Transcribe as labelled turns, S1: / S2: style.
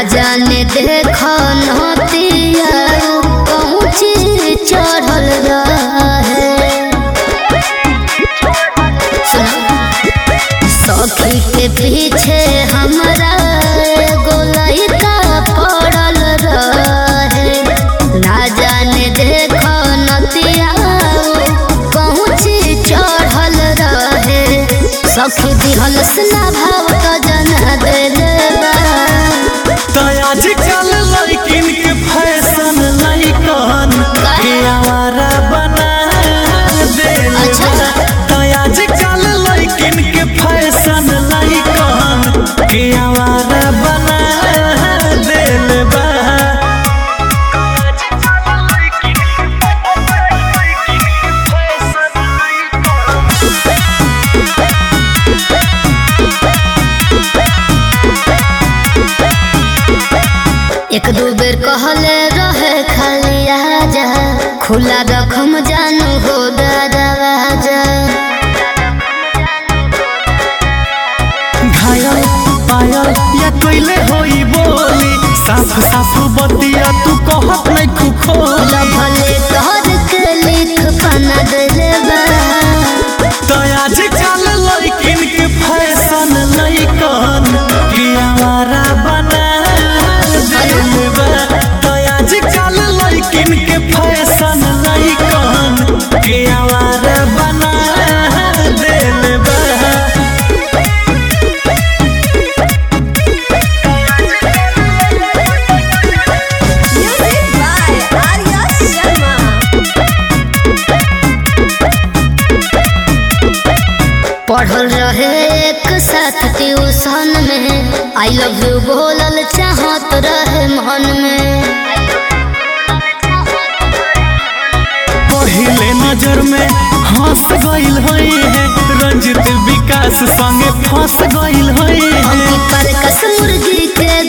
S1: ना जाने देख नतिया पहुँची चढ़ल रहे सुना सखी के पीछे हमरा गोलैका पड़ल रहे ना जाने देख नतिया पहुँची चढ़ल रहे सखी दिहल स्ना भाव तो जना देले बा
S2: तो आजकल लड़किन के फैशन लड़कन के आवारा बना देले
S1: अच्छा।
S2: बा। तो आजकल लड़किन के फैशन लड़कन के आवारा बना देले बा
S1: एक दू बेर कहले रहे खाली आजा खुला रखम जानू हो दरवाजा
S2: घायल पायल या कोइले होई बोली साफ साफ बतिया तू कहत नहीं खुखोला
S1: भले तोहर के लिख पना देले बा
S2: तो आजकल लड़किन के फैशन लड़कन के आवारा बना देले बा तो आजकल लड़किन के फैशन लड़कन के आवारा बना देले बा
S3: Music by Arya Sharma.
S1: पढ़ल रहे एक साथ ट्यूशन में आई लव यू बोलल चाहत रहे मन में
S2: पहले नजर में हंस गइल होई है रंजित विकास संगे फंस गइल होई है
S1: अंकित पर कस मुर्गी के